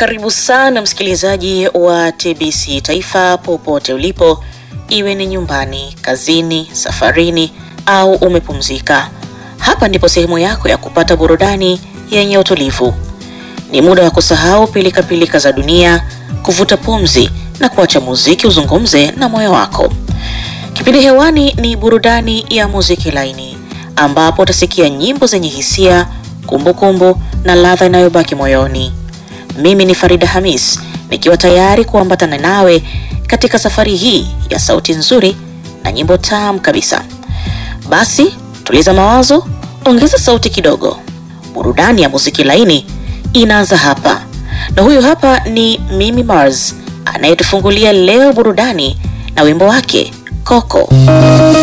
Karibu sana msikilizaji wa TBC Taifa popote ulipo, iwe ni nyumbani, kazini, safarini au umepumzika. Hapa ndipo sehemu yako ya kupata burudani yenye utulivu. Ni muda wa kusahau pilikapilika za dunia, kuvuta pumzi na kuacha muziki uzungumze na moyo wako. Kipindi hewani ni burudani ya muziki laini, ambapo utasikia nyimbo zenye hisia, kumbukumbu na ladha inayobaki moyoni. Mimi ni Farida Hamis nikiwa tayari kuambatana nawe katika safari hii ya sauti nzuri na nyimbo tamu kabisa. Basi tuliza mawazo, ongeza sauti kidogo. Burudani ya muziki laini inaanza hapa, na huyu hapa ni Mimi Mars anayetufungulia leo burudani na wimbo wake Coco.